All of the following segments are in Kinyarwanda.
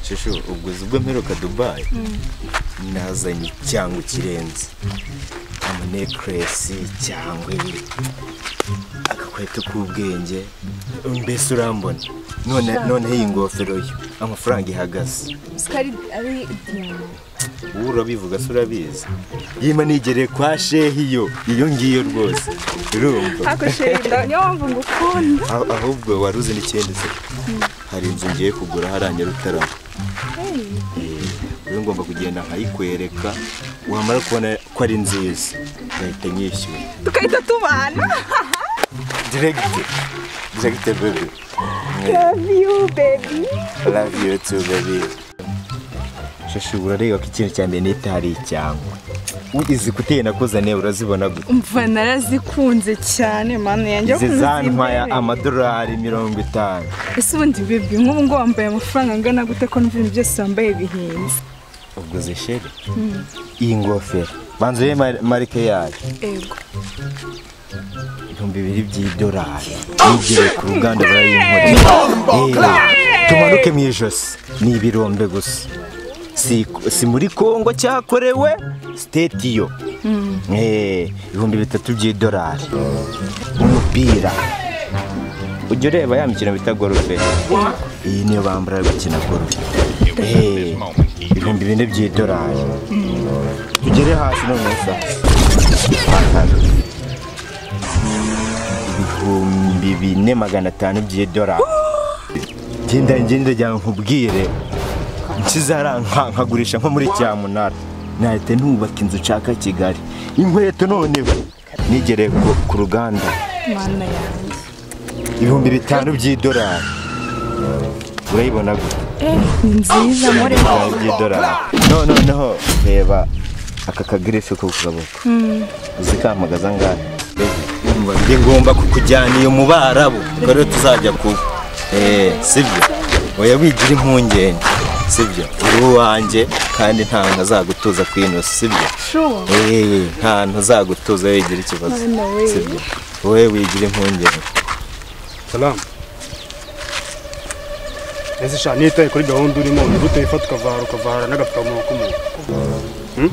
shushu ubwozi ubwo mperuka dubayi nazanye cyangwa ikirenze amanekiresi cyangwa ibi agakweto k'ubwenge mbese urambona none noneho iyi ngofero yo amafaranga ihagaze sikari ari diyama wowe urabivuga se urabizi yima nigereye kwa shehi yo iyo ngiyo rwose urumva hakoshenda niyo mpamvu ngukunda Ah- ahubwo wari uzi n'ikindi se hari inzu ngiye kugura hariya nyarutarama rero ngomba kugenda nkayikwereka wamara kubona ko ari nziza ngahita nyishyura tugahita tubana diregite diregite bebe love you baby love you too baby shashi urareba ko ikintu cya mbere nita hari icyangwe izi kuteri nakuzaniye urazibona gute umva narazikunze cyane mani yanjye izi zantwaya kuzimbere. amadolari mirongo itanu ese ubundi bebi nk'ubu ngubu wambaye amafaranga angana gute ko n'ibintu byose wambaye bihenze ubwo zishere iyi ngofero banza urebe marike yayo ego ibihumbi bibiri by'idolari nigere ku ruganda barayinkorera Yewe, tumanuke mu ijosi ni ibirombe gusa si, si muri kongo cyakorewe sitetiyo Eh, ibihumbi bitatu by'idolari umupira ujya ureba ya mikino bita gorufe iyi niyo bambara gukina gorufe Eh, ibihumbi bine by'idolari tugere hasi noneho sa Hano ibihumbi bine magana atanu by'idolari genda ngenda njya nkubwire nkizaranka nkagurisha nko muri cyamunara nahita nubaka inzu nshaka kigali inkweto noneho nigereye ku- ku ruganda mana yanjye ibihumbi bitanu by'idolari urayibona gute ni nziza muri bitanu by'idolari no noneho reba aka kagirife ko ku kaboko uzikampagaza ngahe Umva, njye ngomba kukujyana iyo mu barabu ubwo rero tuzajya kuba eh sibyo oya wigira impungenge sibyo uri uwanjye kandi nta ntazagutuza kwino sibyo shuwa eh nta ntazagutuza wigira ikibazo Mwana we. sibyo wowe wigira impungenge salamu ese sha nitaye kuri gahunda urimo ni gute wifata ukavara ukavara n'agapfukamunwa k'umuntu Hmm?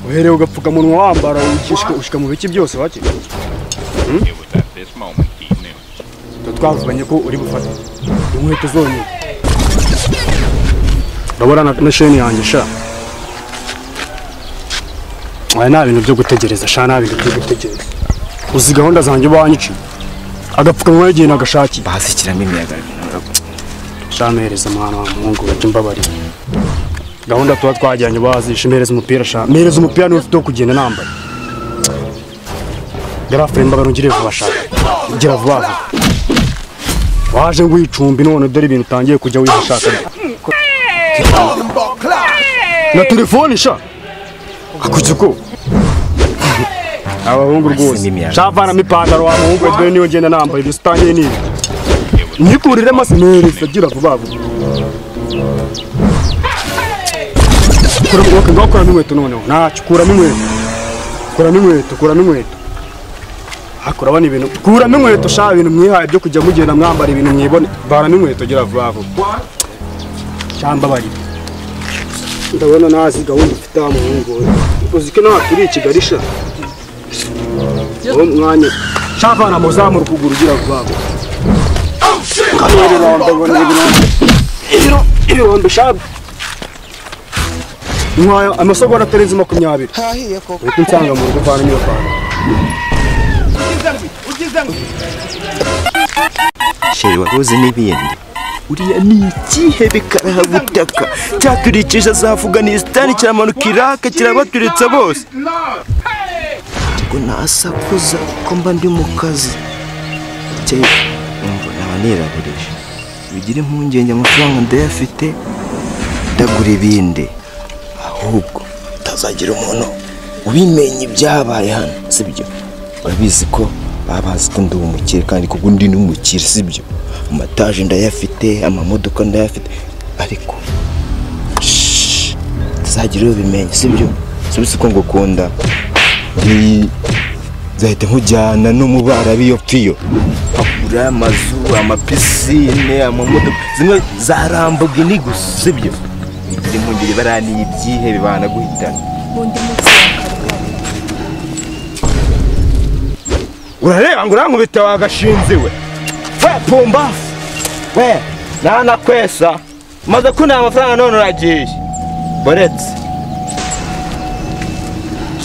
uhereye ugapfukamunwa wambara ukishika- ushika mu biki byose wake It was at this moment he knew. tuba twavuganye ko uri bufate inkweto zonyine urabona na- na sheni yanjye sha aya nta bintu byo gutegereza sha nta bintu byo gutegereza uzi gahunda zanjye wanyiciye agapfukamunwa yagiye nagashakiye bahashyikiramo imiyaga shamereza umwana wa muhungu we mbabarira gahunda tuba twajyanye bazishe mpereza umupira sha mpereza umupira niwe ufite wo kugenda nambaye garafure mbaga ntugire vuba shaka gira vuba vuba waje ngo uyicumbi none dore ibintu utangiye kujya wihashaka na telefone sha akuzi ko abahungu rwose shavanamo ipantaro wa muhungu we dore niyo ngenda nambaye ibyo utangiye ni ibi nyikurire masineriza gira vuba vuba kura wowe ngaho kuramo inkweto noneho ntacyo kuramo inkweto kuramo inkweto kuramo inkweto ariko urabona ibintu kuramo inkweto shaka ibintu mwihaye byo kujya mugenda mwambara ibintu mwibone baramo inkweto gira vuba vuba cyangwa bari ndabona ntazi gahunda ufite aha muhungu we uzi ko nawe turi i kigali sha wowe mwanya shavana muzamura ukuguru ugira vuba vuba ibirombe ngo ni ibirombe Ibiro- ibirombe shabu nkwaya amasogonda atarenze makumyabiri hahiye koko uhita unsanga mu rugo uvana n'iyo pantaro sheri waruzi n'ibindi uriya ni ikihe bikarahagutaka cyaturikije za afuganisitani kiramanuka iraka kirabaturitsa bose ngo nasakuza ko mba ndi mu kazi cye umva naba nirabirije bigira impungenge amafaranga ndayafite ndagura ibindi ahubwo tazagira umuntu ubimenya ibyabaye hano sibyo urabizi ko baba bazi ko ndi umukire kandi kuko ndi n'umukire sibyo amataje ndayafite amamodoka ndayafite ariko shh, tazagira uwo bimenya sibyo subizi ko ngukunda ndi nzahita nkujyana no mu barabi iyo piyo agura amazu amapisine amamodoka zimwe zarambuga ini gusa sibyo igira impungenge baraniye ibyihebe banaguhitana urareba ngo urankubita wagashinzi we we pumbafu we nanakwesa maze kunaha amafaranga none uragiye boretse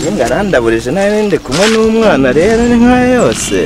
Nyenga arandaburije nawe ndi kumwe n'umwana rero ni nka yose